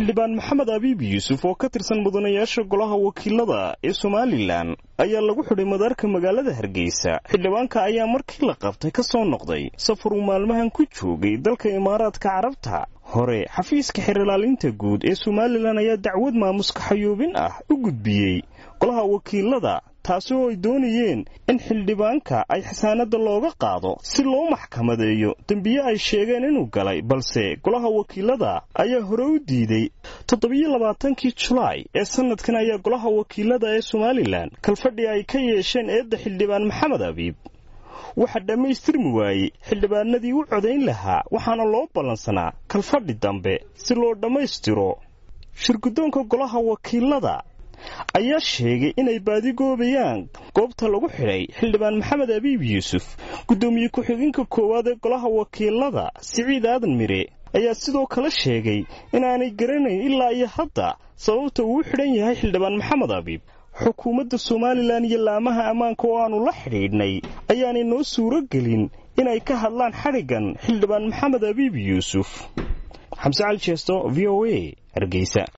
xildhibaan maxamed abiib yuusuf oo ka tirsan mudanayaasha golaha wakiilada ee somalilan ayaa lagu xidhay madaarka magaalada hargeysa xildhibaanka ayaa markii la qabtay ka soo noqday safar uu maalmahan ku joogay dalka imaaraadka carabta hore xafiiska xerilaalinta guud ee somalilan ayaa dacwad maamuska xayuubin ah u gudbiyey golaha wakiilada taasi oo ay doonayeen in xildhibaanka ay xasaanadda looga qaado si loo maxkamadeeyo dembiye ay sheegeen inuu galay balse golaha wakiilada ayaa hore u diiday toddobiyo labaatankii julaay ee sannadkan ayaa golaha wakiilada ee somalilan kalfadhi ay ka yeesheen eedda xildhibaan maxamed abiib waxaa dhammaystirmi waayey xildhibaanadii u codayn lahaa waxaana loo ballansanaa kalfadhi dambe si loo dhammaystiro shirguddoonka golaha wakiilada ayaa sheegay inay baadigoobayaan goobta lagu xidhay xildhibaan maxamed abiib yuusuf guddoomiye ku-xigeenka koowaad ee golaha wakiilada siciid aadan mire ayaa sidoo kale sheegay inaanay garanayn ilaa iyo hadda sababta uu u xidhan yahay xildhibaan maxamed abiib xukuumadda somalilan iyo laamaha ammaanka oo aannu la xidhiidhnay ayaanay noo suuro gelin inay ka hadlaan xadhiggan xildhibaan maxamed abiib yuusuf xamse cali jeesto v o a hargeysa